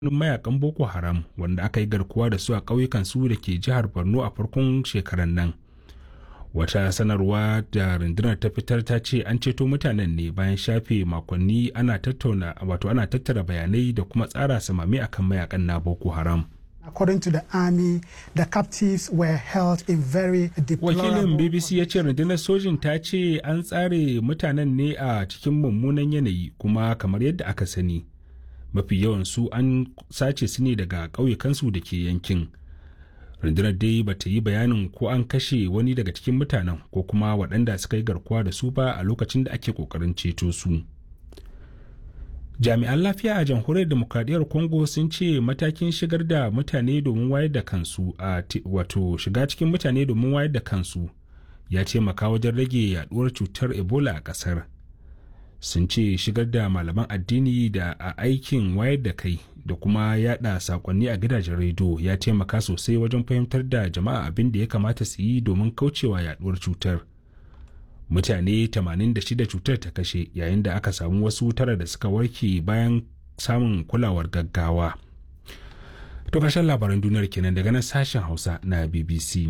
mayakan Boko Haram wanda aka yi garkuwa da su a ƙauyukan su da ke jihar Borno a farkon shekarar nan. Wata sanarwa da rundunar ta fitar ta ce an ceto mutanen ne bayan shafe makonni ana tattauna wato ana tattara bayanai da kuma tsara samami akan mayakan na Boko Haram. According to the army, the captives were held in very deplorable... Wakilin BBC ya ce rundunar sojin ta ce an tsare mutanen ne a cikin mummunan yanayi kuma kamar yadda aka sani. Mafi yawan su an sace su ne daga ƙauyukansu da ke yankin. Rundunar dai ba ta yi bayanin ko an kashe wani daga cikin mutanen ko kuma waɗanda suka yi garkuwa da su ba a lokacin da ake ƙoƙarin ceto su. jami'an lafiya a jamhuriyar demokradiyyar congo sun ce matakin shigar da mutane domin wayar da kansu a wato shiga cikin mutane domin wayar da kansu ya taimaka wajen rage yaduwar cutar ebola a kasar sun ce shigar da malaman addini da a aikin wayar da kai da kuma yada sakonni a gidajen rediyo ya taimaka sosai wajen fahimtar da jama'a abin da ya kamata su yi domin kaucewa yaduwar cutar mutane 86 cutar ta kashe yayin da aka samu wasu tara da suka warke bayan samun kulawar gaggawa. To ƙarshen labaran duniyar kenan daga nan sashen Hausa na BBC.